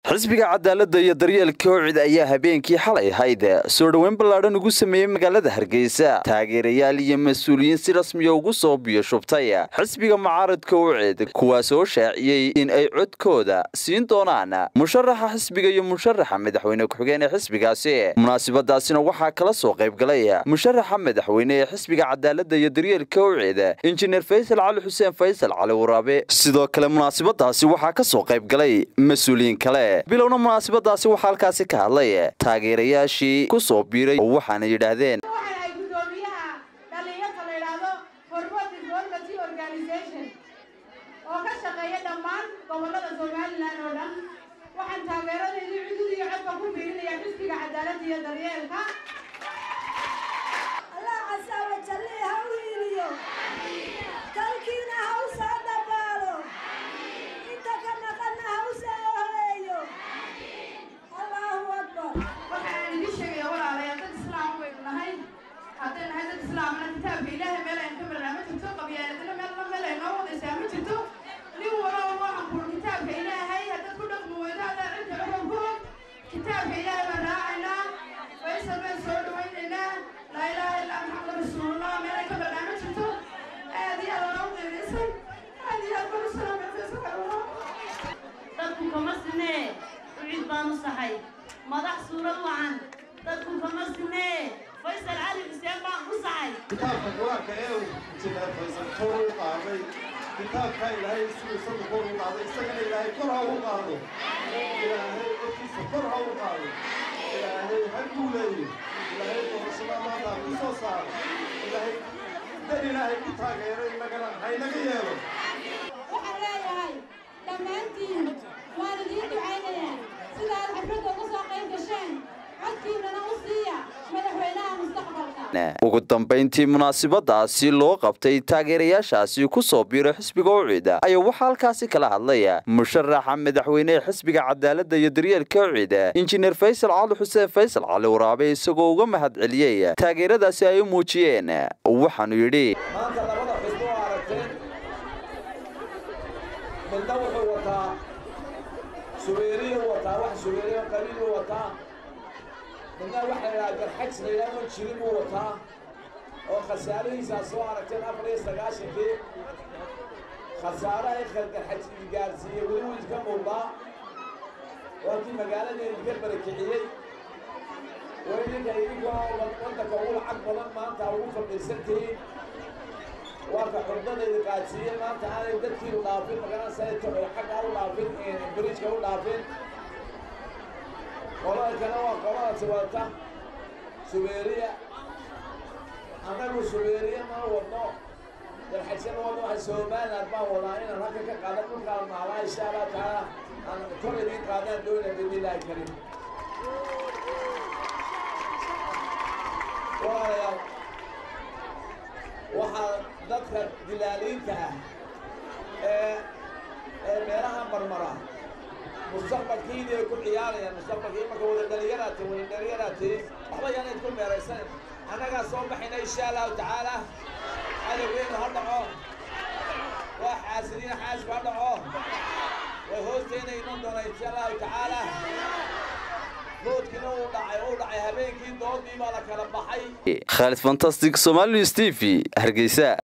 xisbiga cadaaladda iyo daryeelka howcid ayaa habeenkii xalay ahayd soo dhoweyn ballaadhan ugu sameeyey magaalada hargeysa taageerayaal iyo mas-uuliyiin si rasmiya ugu soo biyo shubtay xisbiga mucaaradka howcid kuwaas oo shaaciyey in ay codkooda siin doonaan musharaxa xisbiga iyo musharaxa madaxweyne ku-xigeen ee xisbigaasi munaasabadaasina waxaa kala soo qaybgalay musharaxa madaxweyne ee xisbiga cadaaladda iyo daryeelka howcid injineer faysal cali xuseen faysal cali waraabe sidoo kale munaasabadaasi waxaa ka soo qaybgalay mas-uuliyiin kale bilowna munaasabadaasi waxaa halkaasi ka hadlay taageerayaashii ku soo biiray oo waxaana yidhaahdeen waxaan ay guddoomiyaha dhallinyarta la yidhaahdo hormod development organization oo ka shaqeeya dhammaan gobollada somalilan oo dhan waxaan taageeradeedii cudud iyo codka ku biirinaya xisbiga cadaaladda iyo daryeelka allah casa wajalle ha u hiiliyo dalkiina ha u soo dhabaalo inta ka naqanna ha u soo horeeyo allahu akbar waxaan idin sheegaya walaalayaal dad islaam baynu nahay hadday nahay dad islaamna kitaabka ilaahay meel aynu ka marnaa ma jirto qabyaaladna meel meel ay noo wadaysaa ma jirto nin walaba waxaan kul kitaabka ilaahay haddaad ku dhaqmi weydo haddaad cidda wuxuu ku og kitaabka ilaahay baan raacaynaa faysal baan soo dhawaynaynaa laa ilaaha illaa maxamed rasuulullah meel ay ka marnaa ma jirto aad iyo aad waa u qiimaysan aad iyo aad baan u salaamay faysal kalwala dadku kama sinee ucid baan u sahay madax suurad wacan dadku kama sinee faysal cali xuseen baan u sahay kitaabka qur-aanka ee uu injineer faysal kor u qaaday kitaabka ilaahay siduu isagu kor u qaaday isagana ilaahay kor ha u qaado ilaahay dadkiisa kor ha u qaado ilaahay ha guuleeyo ilaahay doorashada maanta ha ku soo saaro ilaahay dan ilaahay ku taageero inagana haynaga yeelo waxaan leeyahay dhammaantiin waan idiin ducaynayaa sidaad xafladda uga soo qayb gasheen codkiinana u siiya madaxweynaha mustaqbalka ugu dambayntii munaasabadaasi loo qabtay taageerayaashaasi ku soo biiray xisbiga ucid ayaa waxaa halkaasi kala hadlaya musharaxa madaxweyne ee xisbiga cadaaladda iyo daryeelka ucid injineer faysal cali xuseen faysal cali waraabe isagoo uga mahad celiyey taageeradaasi ay u muujiyeen waxaanu yidhi maanta labada xisbo oo aragteen midna wuxuu wataa subeeriyu wataa wax subeeriyo qabiilu wataa midna waxa la yidhaha garxajs la yidhahdo jirin buu wataa oo khasaarihiisaa soo aragteen afar iyo sagaashankii khasaaraha garxajs gaarsiiyey weli wuu idinka muuqdaa waa kii magaalada idinka barakiciyey waa idinka idinkoo waddanka ugu lacag badan maanta ugu fadhiisantihiin waa ka xurdadayda qaadsiiyey maanta aanay dadkiinu dhaafin magaranaysa xagga u dhaafin bridjka u dhaafin qolada kale waa qolada tiwata subeeriya annagu subeeriya ma wadno dalxajsana wadno waxa somaliland baan wadaa inaan halka ka qaada dhulkaan maalaa insha allah tacaala aan kor idiin qaadaan doona bidnillaahi karim walaalayaal waxaa dadka dilaaliinta ah ee ee meelaha marmara mustaqbalkiini ay ku ciyaarayaan mustaqbalkii marka wada dhalinyaraati wada dhalinyaraati waxba yaanayd ku meeraysan annagaa soo baxayna insha allahu tacaala cadowgeenu ha dhaco waa xaasidiin xaasib ha dhaco way hoosteena iman doona insha allahu tacaala doodkiina uu dhacay uu dhacay habeenkii doodii baa la kala baxay khaalid fantastic somali news t v hargeysa